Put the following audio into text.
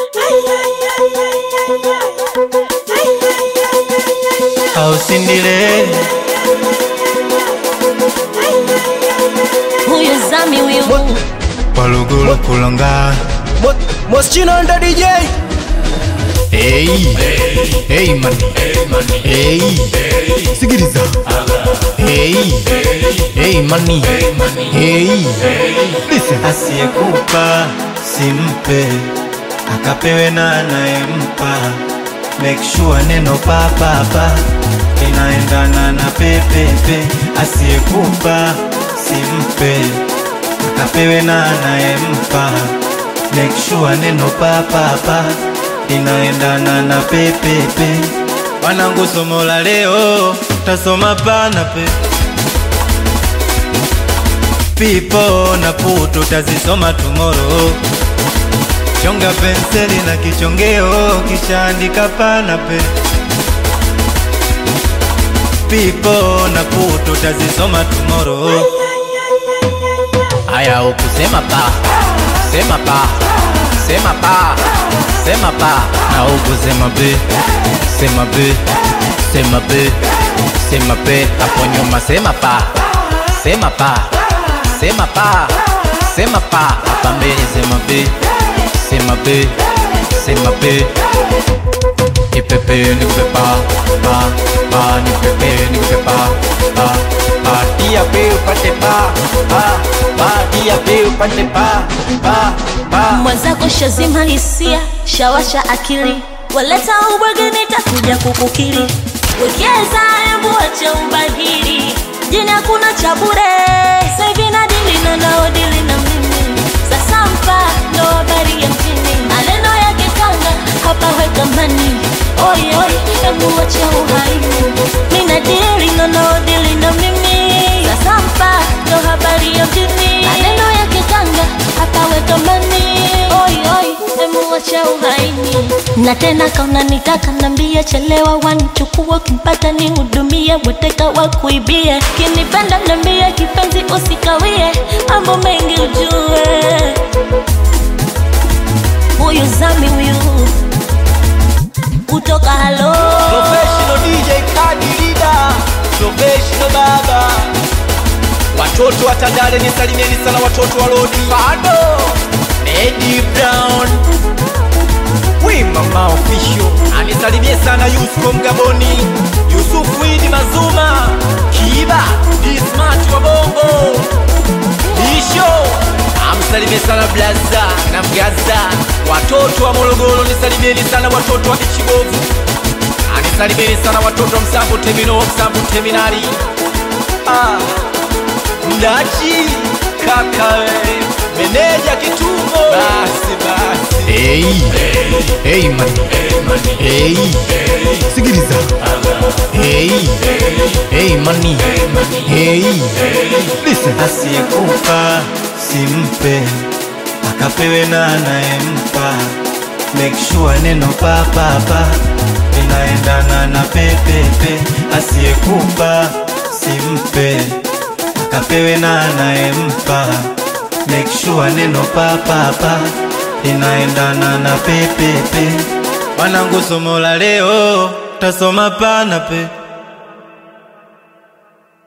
ausindile huyu zami huyu walugulu kulonga Moschino ndo DJ hey. hey, man. hey. sikiliza hey. hey, mani hey. Listen. asiyekupa simpe akapewe na anayempa make sure neno papapa inaendana na pepepe asiyekupa simpe akapewe na anayempa make sure neno papapa inaendana na pepepe wanangu somo la leo tasoma pana pe pipo na putu tazisoma tomorrow chonga penseli na kichongeo kisha andika pana pe pipo na putu tazisoma tomorrow Aya, ukusema pa, sema pa, sema pa, sema pa, na ukusema be, sema be, sema be, sema be, hapo nyuma sema pa, sema pa, sema pa, sema pa, hapa mbele sema be, sema be, sema be, ipepe nikupe pa, pa, pa, nipepe nikupe pa, pa, pa, dia pe upate pa, pa, pa, dia pe upate pa, pa, pa. mwenzako shazima hisia shawasha akili waleta ubwege nitakuja kukukili wekeza embu acha ubahili jini hakuna cha bure saivi na dili na naodili na mimi sasa mpa ndo habari ya mjini maneno yake kanga hapa weka mani oi oi embu acha uhaini mina dili na naodili na mimi sasa mpa ndo habari ya mjini maneno yake kanga hapa weka mani oi oi embu acha uhaini na tena kauna nitaka nambia chelewa wanichukua kimpata ni hudumie bweteka wa kuibie kinipenda nambia kipenzi usikawie mambo mengi ujue huyu zami huyu kutoka halo Professional DJ Kadi Leader Professional baba Watoto wa Tandale nisalimieni sana watoto wa Lodi Bado Eddie Brown We mama official Anisalimie sana Yusufu Mgaboni Yusufu Idi Mazuma Kiba Dismart wa Bongo Isho amsalimie sana Blaza na Mgaza Watoto wa Morogoro nisalimieni sana watoto wa Ichibovu anisalimieni sana watoto wa Msambu Temino Msambu Teminari ah, Mdachi kaka we, meneja kitumbo basi basi Hey, hey, man. Hey, sikiliza. Hey, hey, mani. Hey, listen. asiyekupa simpe akapewe na anayempa make sure neno papapa inaendana na pepepe asiyekupa simpe akapewe na anayempa make sure neno papapa inaendana na pepepe wanangu somo la leo tasoma pana pe